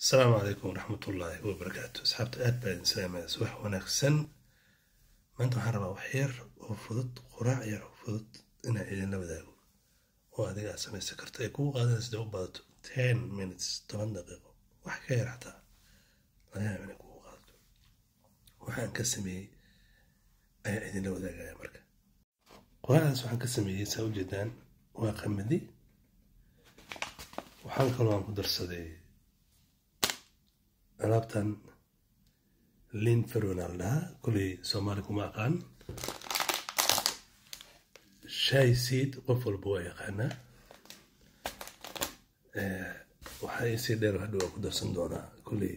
asalaamu calaykum waraxmatullaahi wabarakaatu asxaabta aad baa idin salaamaya subax wanaagsan maanta waxaan rabaa wax yar oo fudud quraac yar oo fudud inaan idinla wadaago oo adiga aad samaysan karto ay kugu qaadan sida u badato ten minutes toban daqiiqo wax ka yar xataa laga yaaba inay kugu qaadato waxaan ka sameeyey ayaa idinla wadaagaya marka quraacdaas waxaan ka sameeyey saa ujeedaan waa qamadi waxaan kaloo aan ku darsaday alaabtan lin ferona la dhahaa kuley soomaali kuma aqaan shay seed qof walba waa yaqaanaa waxaa isii dheer hadhow waa ku darsan doonaa kuley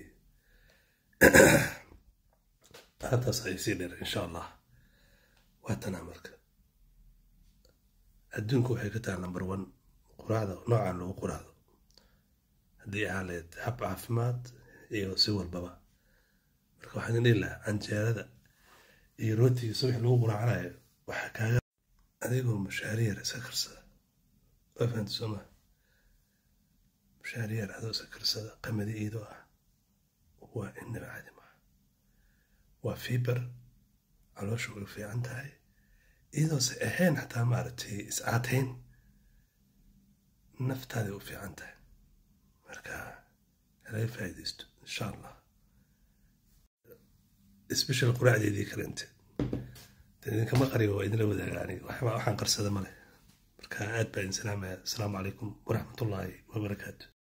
hataas ay sii dheer insha allah waa tanaa marka adduunku waxay ka tahay number one quraacda noocaan lagu quraacdo haddii aaleed hab caafimaad iyo si walbaba marka waxaan idin dhihi lahaa canjeerada iyo rootiga subax lagu quraacanayo waxaa kaaga adigoo mushaariyar iska karsada waa fahamta soo maa mushaariyar adoo iska karsada qamadi iidoo ah waa inaba caadi maha waa fiber caloosha way fiican tahay iyadoose ahayn xataa maaragtay is-aatayn naftaaday u fiican tahay marka halaga faa'iidaysto insha allah special quraacdeedii kale inte idinkama qariyo waa idinla wadaaga aniga waxaan qarsada male marka aad baa idin salaamaya asalaamu calaykum waraxmatullaahi wabarakaatu